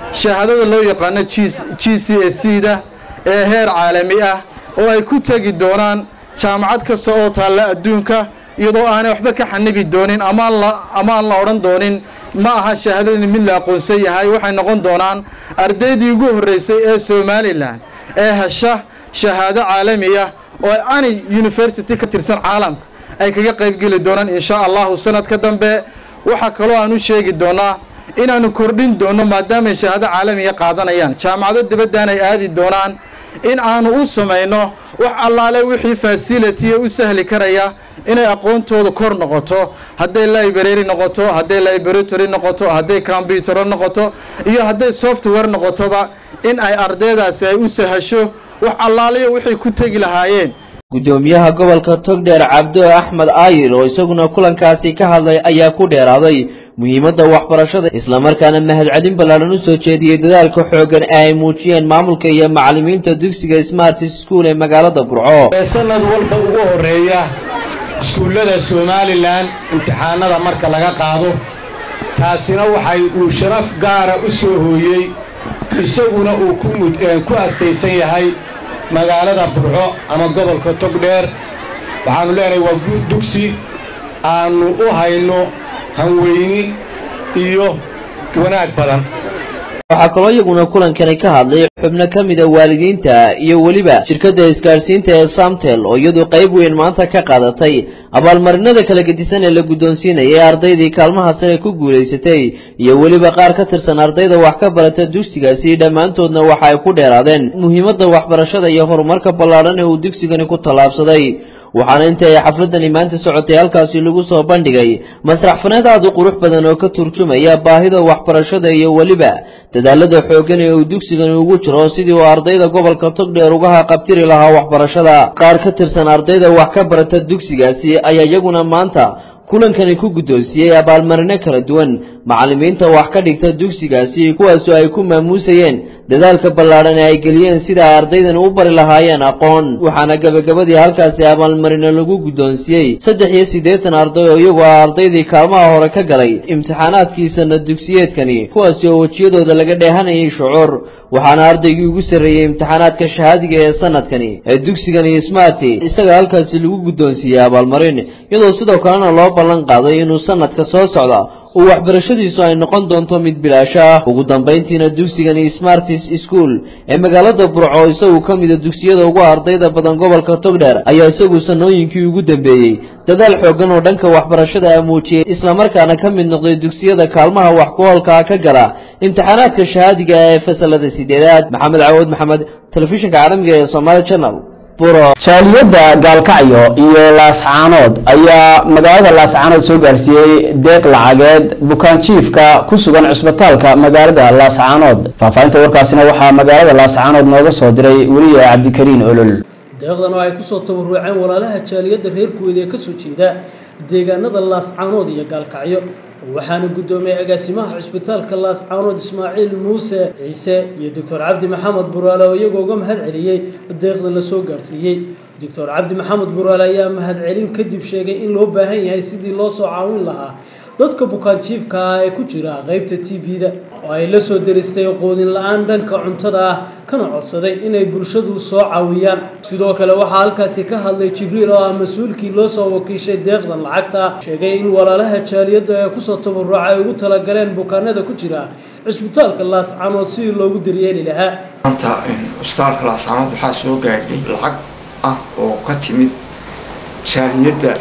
shahaadada loo yaqaano g c s c da ee heer caalami ah oo ay ku tegi doonaan jaamacad kasta oo taalla adduunka iyadoo aanay waxba ka xanibi doonin amaan la odhan doonin ma aha shahaadadani mid la aqoonsan yahay waxay noqon doonaan ardaydii ugu horreysay ee somalilan ee hesha shahaado caalami ah oo ani university ka tirsan caalamka ay kaga qaybgeli doonaan insha allahu sanadka dambe waxaa kaloo aan u sheegi doonaa inaanu kordhin doono maadaamay shahaado caalamiga qaadanayaan jaamacado dibaddan ay aadi doonaan in aanu u samayno wax allaale wixii fasilitiya u sahli karaya inay aqoontooda kor noqoto hadday library noqoto hadday laboratory noqoto hadday combutero noqoto iyo hadday software noqotoba in ay ardaydaasi ay u sahasho wax allaaliyo waxay ku tegi lahaayeen gudoomiyaha gobolka togdheer cabdo axmed aayir oo isaguna kulankaasi ka hadlay ayaa ku dheeraaday muhiimadda waxbarashada islamarkaana mahadcelin ballaaran u soo jeediyey dadaalka xooggan ee ay muujiyeen maamulka iyo macallimiinta dugsiga smart school ee magaalada burco sanad walba ugu horeeya iskuullada somalilan imtixaanada marka laga qaado taasina waxay uu sharaf gaara u soo hooyey isaguna uu ku astaysan yahay magaalada burco ama gobolka togdheer waxaannu leenahay waa dugsi aannu u hayno hanweyni iyo wanaag badan waxaa kaloo iyaguna kulankani ka hadlay xubno ka mida waalidiinta iyo weliba shirkadda isgaadhsiinta ee samtel oo iyadu qayb weyn maanta ka qaadatay abaalmarinada kala gedisan ee la guddoonsiinayay ardaydii kaalmaha sare ku guulaysatay iyo weliba qaar ka tirsan ardayda wax ka barata dugsigaasi dhammaantoodna waxa ay ku dheeraadeen muhiimadda waxbarashada iyo horumarka ballaadhan ee uu dugsigani ku tallaabsaday waxaana inta ay xafladani maanta socotay halkaasi lagu soo bandhigay masrax faneed aad u qurux badan oo ka turjumaya baahida waxbarashada iyo weliba dadaalada xooggan ee uu dugsigani ugu jiro sidii uu ardayda gobolka togdheer uga haqabtiri lahaa waxbarashada qaar ka tirsan ardayda wax ka barata dugsigaasi ayaa iyaguna maanta kulankani ku guddoonsiiyey abaalmarino kala duwan macallimiinta wax ka dhigta dugsigaasi kuwaasoo ay ku maamuusayeen dadaalka ballaadhan ee ay geliyeen sida ay ardaydani u bari lahaayeen aqoon waxaana gebagabadii halkaasi abaalmarino lagu guddoonsiiyey saddex iyo siddeetan arday oo iyagu ah ardaydii kaalmaha hore ka galay imtixaanaadkii sanad dugsiyeedkani kuwaasi oo wejiyadooda laga dheehanayay shucuur waxaana ardaygii ugu sarreeyey imtixaanaadka shahaadiga ee sanadkani ee dugsigani smarti isaga halkaasi lagu guddoonsiiyey abaalmarin iyadoo sidoo kalena loo ballan qaaday inuu sanadka soo socda oo waxbarashadiisu ay noqon doonto mid bilaasho ah ugu dambayntiina dugsigani smartis school ee magaalada burco isagu ka mida dugsiyada ugu ardayda badan gobolka togdheer ayaa isagu sanooyinkii ugu dambeeyey dadaal xooggan oo dhanka waxbarashada ah muujiyey islamarkaana ka mid noqday dugsiyada kaalmaha wax ku hoolkaa ka gala imtixaanaadka shahaadiga ee fasalada sideedaad maxamed cawood maxamed telefishinka caalamiga ee somaali channel jaaliyadda gaalkacyo iyo laascaanood ayaa magaalada laascaanood soo gaarsiiyey deeq lacageed bukaanjiifka ku sugan cusbitaalka magaalada laascaanood faahfaahinta warkaasina waxaa magaalada laascaanood nooga soo diray weliya cabdikariin olol deeqdan oo ay kusoo tabaruceen walaalaha jaaliyadda reer kuweed ee kasoo jeeda deegaanada laascaanood iyo gaalkacyo waxaana guddoomiyey agaasimaha cusbitaalka laascaanood ismaaciil muuse ciise iyo doctor cabdi maxamed buraale oo iyagoo uga mahad celiyey deeqda la soo gaarsiiyey doctor cabdi maxamed buraale ayaa mahadcelin kadib sheegay in loo baahan yahay sidii loo soo caawin lahaa dadka bukaanjiifka ah ee ku jira qaybta t b-da oo ay la soo deristay qoodin la-aan dhanka cuntada ah kana codsaday inay bulshadu soo caawiyaan sidoo kale waxaa halkaasi ka hadlay jibriil oo ah mas-uulkii loo soo wakiishay deeqdan lacagta sheegay in walaalaha jaaliyadda ee kusoo tabaruca ay ugu talagaleen bukaanada ku jira cisbitaalka laascaanood sidii loogu daryeeli lahaa maanta cusbitaalka laascaanood waxaa soo gaadhay lacag ah oo ka timid jaaliyadda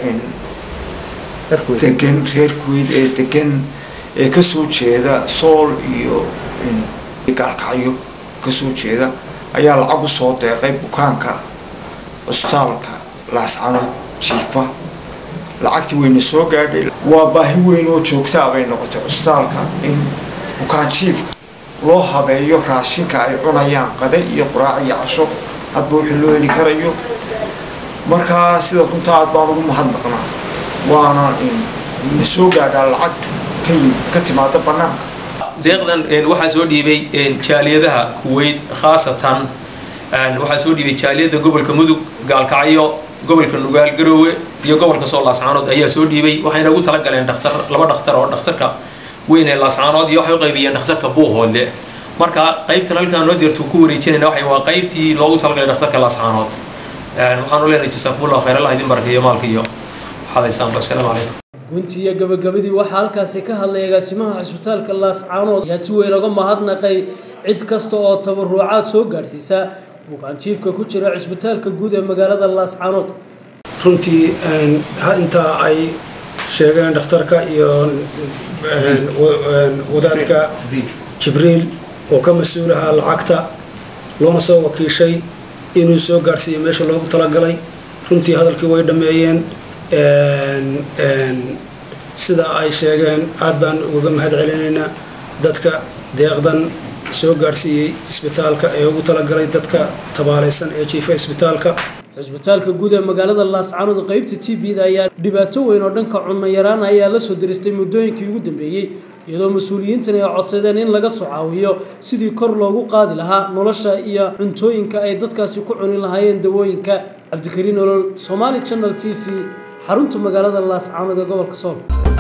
degan reer kuweyd ee degan ee kasoo jeeda sool iyo gaalkacyo kasoo jeeda ayaa lacag usoo deeqay bukaanka cusbitaalka laascaanood jiifa lacagtii wayna soo gaadhay waa baahi weyn oo joogtaa bay noqotay cusbitaalka in bukaan jiifka loo habeeyo raashinka ay cunayaan qade iyo quraac iyo casho hadba wixii loo heli karayo markaa sida runta aad baan ugu mahadnaqnaa waana na soo gaadhaa lacag ka yimid ka timaada bannaanka deeqdan waxaa soo dhiibay jaaliyadaha kuweyt khaasatan waxaa soo dhiibay jaaliyadda gobolka mudug gaalkacyo gobolka nugaal garoowe iyo gobolka soo laascaanood ayaa soo dhiibay waxayna ugu talagaleen dhakhtar laba dhakhtar oo dhakhtarka weyn ee laascaanood iyo waxay u qaybiyeen dhakhtarka buuhoodle marka qaybtan halkaan noo deerto ku wareejinayna waxay waa qaybtii loogu talagalay dhakhtarka laascaanood waxaanu leenahay jasaakumullahu khayr allah idin barakeeyo maalka iyo waxaadaysaan assalaamu calaykum guntii iyo gabagabadii waxaa halkaasi ka hadlay agaasimaha cisbitaalka laascaanood ayaa si weyn uga mahadnaqay cid kasta oo tabarucaad soo gaadhsiisa bukaanjiifka ku jira cisbitaalka guud ee magaalada laascaanood runtii inta ay sheegeen dhakhtarka iyo wadaadka jibriil oo ka mas-uulaha lacagta loona soo wakiishay inuu soo gaadhsiiyo meesha loogu talagalay runtii hadalkii way dhammeeyeen sida ay sheegeen aad baan uga mahad celinaynaa dadka deeqdan soo gaadhsiiyey isbitaalka ee ugu talagalay dadka tabaalaysan ee jiifa isbitaalka cisbitaalka guud ee magaalada laascaanood qaybta t b-da ayaa dhibaato weyn oo dhanka cunno yaraan ayaa la soo diristay muddooyinkii ugu dambeeyey iyadoo mas-uuliyiintan ay codsadeen in laga soo caawiyo sidii kor loogu qaadi lahaa nolosha iyo cuntooyinka ay dadkaasi ku cuni lahaayeen dawooyinka cabdikariin olol somaali channel t v xarunta magaalada laascaanood ee gobolka sool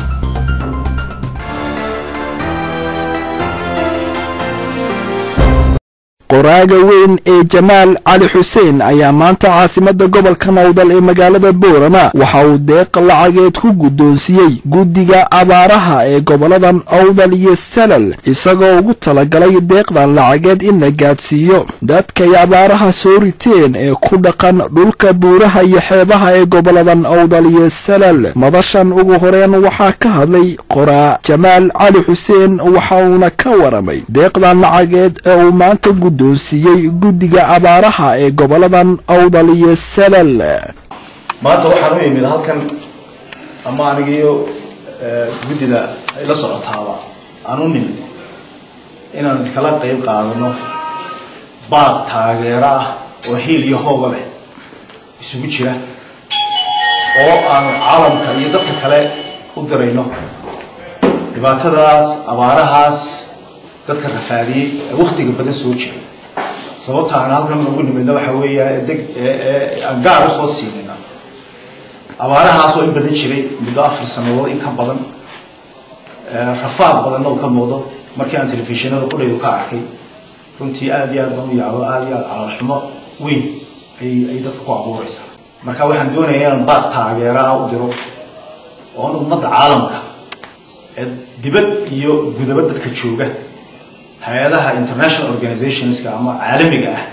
qoraaga weyn ee jamaal cali xuseen ayaa maanta caasimadda gobolka nowdal ee magaalada boorama waxa uu deeq lacageed ku guddoonsiiyey guddiga abaaraha ee goboladan owdal iyo salal isagoo ugu talagalay deeqdan lacageed in la gaadhsiiyo dadkay abaaraha soo riteen ee ku dhaqan dhulka buuraha iyo xeebaha ee goboladan owdal iyo salal madashan ugu horeen waxaa ka hadlay qoraa jamaal cali xuseen waxa uuna ka waramay deeqdan lacageed ee uu maanta doonsiiyey guddiga abaaraha ee goboladan owdal iyo salal maanta waxaan u imid halkan ama anigiyo guddida ay la socotaaba aan u nimid inaan idinkala qayb qaadano baaq taageero ah oo hiil iyo hooba leh isugu jira oo aanu caalamka iyo dadka kale u dirayno dhibaatadaas abaarahaas dadka rafaadiyey ee waktiga badan soo jiray sababta aan halkan ugu nimidna waxa weeya deg aan gaar usoo siinayna abaarahaasoo in badan jiray muddo afar sanadood in ka badan rafaad badanna uu ka muuqdo markii aan telefishinada qudhaydu ka arkay runtii aad iyo aad baan u yaabo aad iyo aad calaalxumo weyn ay ay dadka ku abuuraysaa marka waxaan doonaya inaan baaq taageeraha u diro oon ummadda caalamka ee dibad iyo gudaba dadka jooga hay-adaha international organizationska ama caalamiga ah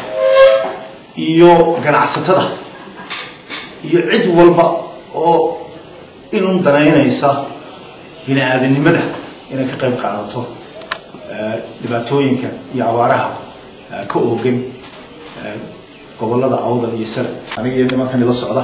iyo ganacsatada iyo cid walba oo inun danaynaysa bini aadanimada inay ka qayb qaadato dhibaatooyinka iyo abaaraha ka oogan gobolada awdal iyo sare aniga iyo nimankan ila socda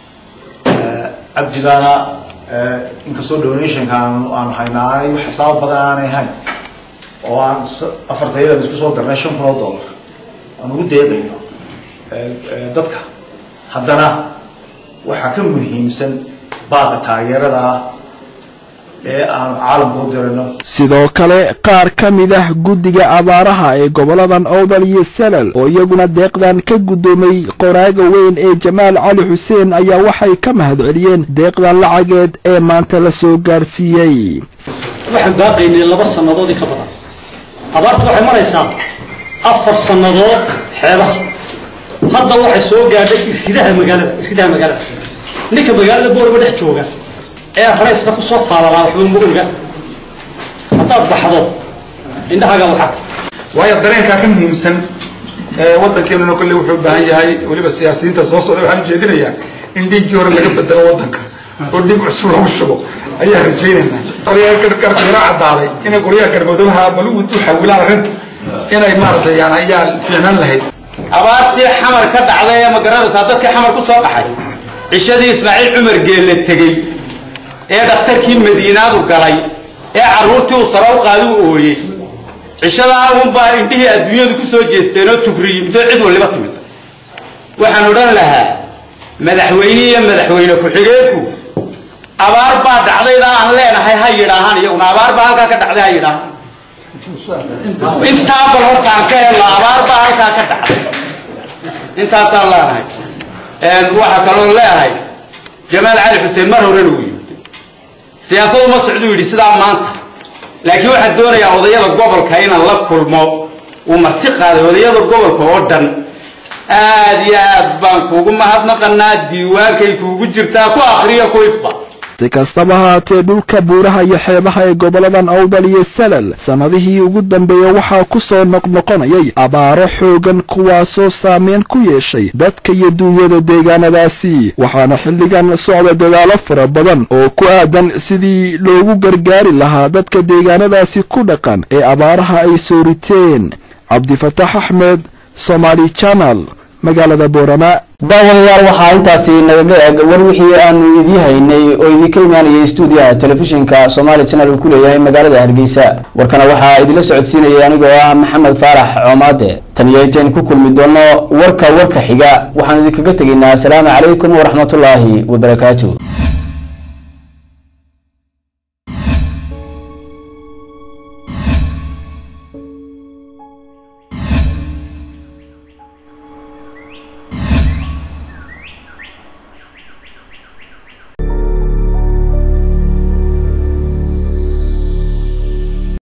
cabdigaana inkastoo donationka aanu haynaa aanay xisaabo badan aanay hayn oo aan afartayada isku soo darnay shan kun oo dollar aan ugu deeqayno dadka haddana waxaa ka muhiimsan baaqa taageerada ah ee aanu caalamka u dirayno sidoo kale qaar ka mid ah guddiga abaaraha ee goboladan owdal iyo salal oo iyaguna deeqdan ka guddoomay qoraaga weyn ee jamaal cali xuseen ayaa waxay ka mahad celiyeen deeqdan lacageed ee maanta la soo gaarsiiyey waxaan baaqaynay laba sannadoodii ka badan abaartu waxay maraysaa afar sannadood xeebaha hadda waxay soo gaadhay irkidaha magaalada irkidaha magaalada ninka magaalada boorama dhex jooga ee raysna ku soo faalalaa waxba ma oga haddaad baxdo indhahaaga waxaa waayo dareenkaa ka muhiimsan ee waddankeenuna kolley wuxuu u baahan yahay weliba siyaasiyiinta soo socda waxaan ujeedinayaa in dhiiggii hore laga bedelo waddanka oo dhiig cusub lagu shubo ayaan rajaynaynaa qoryaha gargarkeena caddaaday inay qoryaha garmadoobaha balugu u xawilaan arrinta inay maaragtay yani ayaa fiicnaan lahayd abaartii xamar ka dhacday ee ma garanaysaa dadkii xamar ku soo dhaxay cishadii ismaaciil cumar geelle tegey ee dhakhtarkii madiinaadu galay ee carruurtii uu sare u qaadi u ooyey cishadaa unbaa indhihii adduunyadu ku soo jeesteen oo tugriyey muddo cid waliba timid waxaan odhan lahaa madaxweyne iyo madaxweyne ku-xigeenku abaar baa dhacdaydaa aan leenahay ha yidhaahaan iyaguna abaar baa halkaa ka dhacday ha yidhaahaan intaa bal horta aan ka helno abaar baa halkaa ka dhacday intaasaan leenahay waxaa kaloo leeyahay jamaal cali xuseen mar horena uu yimid siyaasadu ma socduu yidhi sidaa maanta laakiin waxaan doonayaa odayada gobolka inaan la kulmo uu marti qaaday odayada gobolka oo dhan aad iyo aad baan kuugu mahadnaqanaa diiwaankay kuugu jirtaa ku akriyo ku ifba si kastaba haatee dhulka buuraha iyo xeebaha ee goboladan awdal iyo salal sannadihii ugu dambeeya waxaa ku soo noqnoqonayay abaaro xoogan kuwaasoo saameyn ku yeeshay dadka iyo duunyada deegaanadaasi waxaana xilligan socda dadaalo fara badan oo ku aadan sidii loogu gargaari lahaa dadka deegaanadaasi ku dhaqan ee abaaraha ay soo riteen cabdifataax axmed somaali janal magaalada boorama daawadayaal waxaa intaasi nagaga eg war wixii aanu idii haynay oo idinka imaanayay stuudiyaha telefishinka somaali channel uu ku leeyahay magaalada hargeysa warkana waxaa idinla socodsiinayay anigoo ah maxamed faarax coomaade tan iyo intayn ku kulmi doono warka warka xiga waxaanu idinkaga tegaynaa asalaamu calaykum waraxmatullaahi wabarakaatu